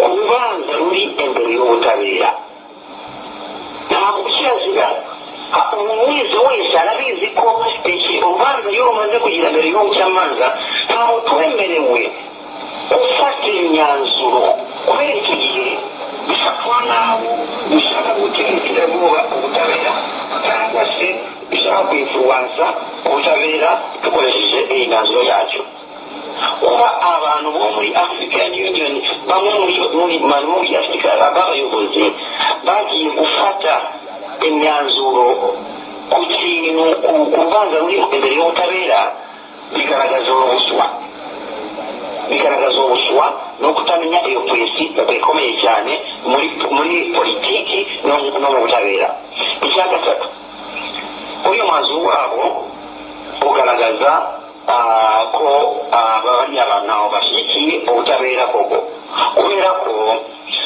urubanza ruri imbere y'ubutabera ntabwo ukirazira umuntu wese wese arabizi ko iki urubanza iyo rumaze kugira mbere y'ubu cy'amanza ntabwo twemerewe gufata imyanzuro kubera iki gihe bifatwa n'abo bishaka gutera iterabwoba ubutabera cyangwa se bishaka kwifubanza ubutabera dukoresheje iyi myanzuro yacyo kuba abantu bo muri african union bamwe muri afurika b'abayobozi bagiye gufata imyanzuro ku kintu ku rubanza ruri imbere y'ubutabera bigaragaza ubuswa bigaragaza ubuswa no kutamenya iyo polisi ikomeye cyane muri muri politiki no mu butabera icya gatatu uyu mwanzuro wabo ugaragaza ko bariya abantu ntaho bashyigikiye ubutabera koko kubera ko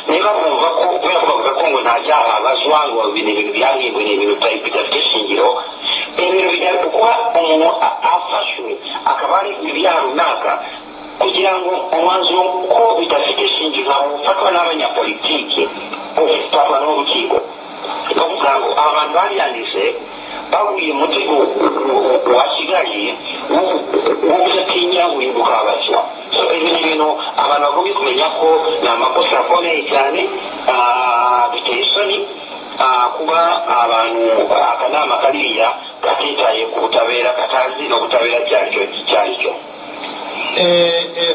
niba bumva ko kubera ko bavuga ko ngo nta byaha bazwa ngo ni ibintu byahimbwe ni ibintu bidafite ishingiro ibintu bijyana kuba umuntu afashwe akaba ari ibyaha runaka kugira ngo umwanzuro ko bidafite ishingiro ufatwa n'abanyapolitiki ufatwa n'urukiko bavuga ngo abantu bariyanditse bahuye mu gihugu wasigaye udatinya wibuka abaswa so ibi ni ibintu abantu bagomba kumenya ko ni amakosa akomeye cyane biteye isoni kuba abantu akanama kariya katitaye ku butabera katazi n'ubutabera cyaricyo cyaricyo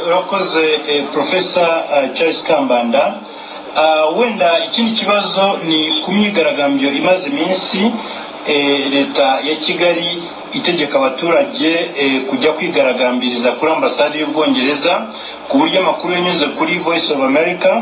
urakoze porofesa charles kambanda wenda ikindi kibazo ni ku myigaragambyo imaze iminsi leta ya kigali itegeka abaturage kujya kwigaragambiriza kuri ambasade y'ubwongereza ku buryo amakuru yanyuze kuri voice of america